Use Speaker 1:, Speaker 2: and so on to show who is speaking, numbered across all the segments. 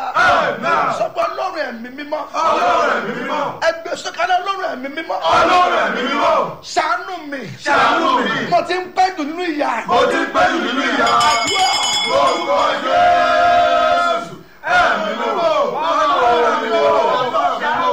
Speaker 1: Amen.
Speaker 2: sọ́gbọ́n ọlọ́run ẹ̀mí mímọ́
Speaker 1: Ọlọ́run ẹ̀mí mímọ́.
Speaker 2: ẹgbẹ́ sọ́kàlẹ̀ ọlọ́run ẹ̀mí mímọ́
Speaker 1: Ọlọ́run ẹ̀mí mímọ́.
Speaker 2: ṣàánú mi
Speaker 1: Ṣàánú mi.
Speaker 2: mo ti ń pẹ́ jù nínú ìyà
Speaker 1: Mo ti pẹ́ jù nínú ìyà.
Speaker 2: àdúrà
Speaker 1: Orúkọ Jésù. Ẹ̀mí mímọ́. Ọlọ́run ẹ̀mí mímọ́.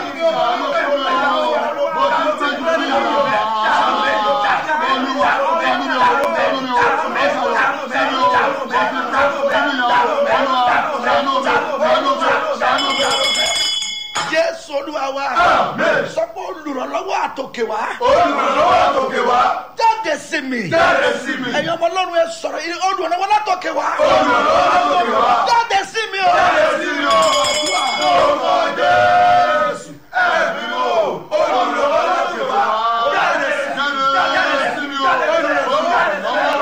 Speaker 2: jésù olúwa wa
Speaker 1: Amen.
Speaker 2: sọ́gbọ́n olùrànlọ́wọ́ àtòkè wá
Speaker 1: Olùrànlọ́wọ́ àtòkè wá.
Speaker 2: jáde sí mi
Speaker 1: Jáde sí mi.
Speaker 2: ẹ̀yin ọmọ ọlọ́run ẹ sọ̀rọ̀ yìí olùrànlọ́wọ́ látòkè wá
Speaker 1: Olùrànlọ́wọ́ àtòkè wá.
Speaker 2: jáde sí mi o
Speaker 1: Jáde sí mi o. Orúkọ Jésù. Ẹ̀mí mímọ́. Olùrànlọ́wọ́ àtòkè wá. Jáde sí mi. Jáde sí mi o.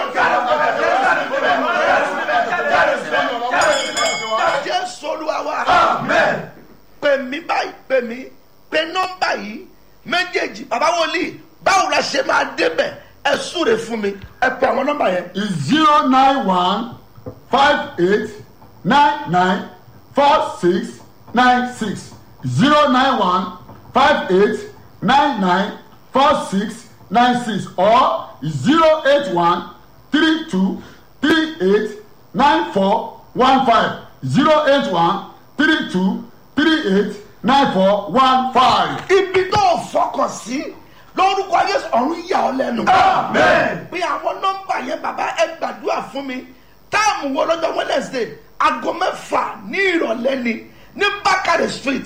Speaker 2: jésù olúwa wa
Speaker 1: Amen.
Speaker 2: pè mí báyìí pè mí pè nọ́mbà yìí méjèèjì bàbá wòlíì báwo la ṣe máa débẹ̀ ẹ súre fún mi ẹ pè àwọn nọ́mbà yẹn.
Speaker 3: is zero nine one five eight nine nine four six nine six zero nine one five eight nine nine four six nine six or zero eight one three two three eight nine four one five zero eight one three two three eight nine four one five.
Speaker 2: ibi tó o fọkàn sí lórúkọ yéésù ọ̀run yà ọ́ lẹ́nu.
Speaker 1: Amen.
Speaker 2: pé àwọn nọ́mbà yẹn bàbá ẹ gbàdúrà fún mi táàmù wo lọ́jọ́ wednesday aago mẹ́fà ní ìrọ̀lẹ́ ni ní bakare street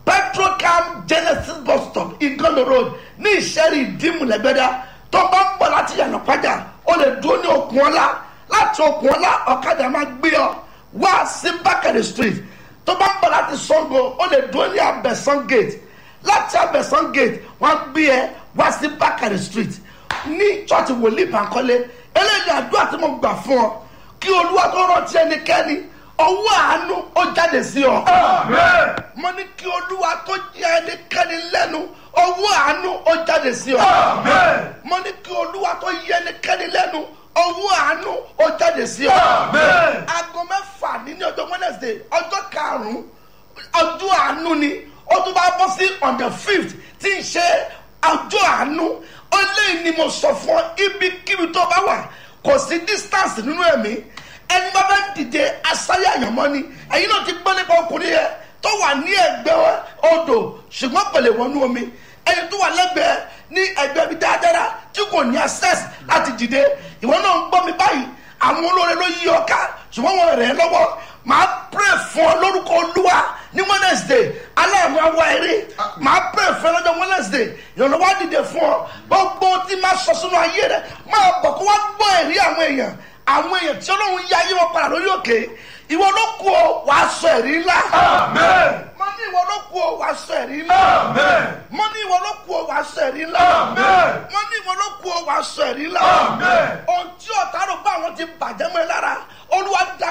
Speaker 2: petrocam genesis bus stop igondo road ní ìṣẹ́rí ìdímùlẹ́gbẹ́dá tó bá ń bọ̀ láti yànnà pàjá o lè dúró ní okùn ọlá láti okùn ọlá ọ̀kadà máa gbé ọ wá sí bakare street tó bá ń bọ̀ láti sango o lè dúró ní abẹ́sán gate láti abẹ́sán gate wọ́n gbé ẹ wá sí bakare street ní chọ́ọ̀tì wòlíì bankole eléyìí àdúrà tí mo gbà fún ọ kí olúwa tó rántí ẹnikẹ́ni ọwọ́ àánú ó jáde sí ọ.
Speaker 1: Amen.
Speaker 2: mo ní kí olúwa tó jẹ ẹnikẹ́ni lẹ́nu ọwọ́ àánú ó jáde sí ọ.
Speaker 1: Amen.
Speaker 2: mo ní kí olúwa tó yẹ ẹnikẹ́ni lẹ́nu ọwọ́ àánú ó jáde sí ọ.
Speaker 1: Amen.
Speaker 2: aago mẹ́fà ní ní ọjọ́ wednesday ọjọ́ karùn-ún ọjọ́ àánú ni ó tún bá bọ́ sí on the fifth tí ń ṣe ọjọ́ àánú ó léyìn ni mo sọ fún ọ ibikíbi tó bá wà kò sí distance nínú ẹ̀mí ẹni bá bá dìde asáyà àyànmọ́ ni ẹ̀yin náà ti gbọ́ nípa ọkùnrin yẹn tó wà ní ẹgbẹ́ odò ṣùgbọ́n kò lè wọnú omi ẹni tó wà lẹ́gbẹ̀ẹ́ ní ẹgbẹ́ mi dáadáa tí kò ní access láti dìde ìwọ náà ń gbọ́ mi báyìí àwọn olóore ló yí ọ ká ṣùgbọ́n wọn rẹ̀ ẹ́ lọ́wọ́ màá pray fún ọ lórúkọ olúwa ní wednesday aláàmú awa eré màá pray fún ẹ lọ́jọ́ wednesday ìrànlọ́wọ́ á dìde fún ọ gbogbo tí máa sọ sínú ayé rẹ máa bọ̀ kó wá gbọ́ ẹ̀rí àwọn èèyàn àwọn èèyàn tí ọlọ́run yá ayé wọn padà lórí òkè ìwọ ló kú ọ wàá sọ ẹ̀rí ńlá
Speaker 1: Amen.
Speaker 2: mo ní ìwọ ló kú ọ wàá sọ ẹ̀rí ńlá
Speaker 1: Amen.
Speaker 2: mo ní ìwọ ló kú ọ wàá sọ ẹ̀rí ńlá
Speaker 1: Amen.
Speaker 2: mo ní ìwọ ló kú ọ wàá sọ ẹ̀rí ńlá
Speaker 1: Amen.
Speaker 2: ohun tí ọ̀tá rò pé àwọn ti bàjẹ́ mọ́ ẹ lára olúwa dá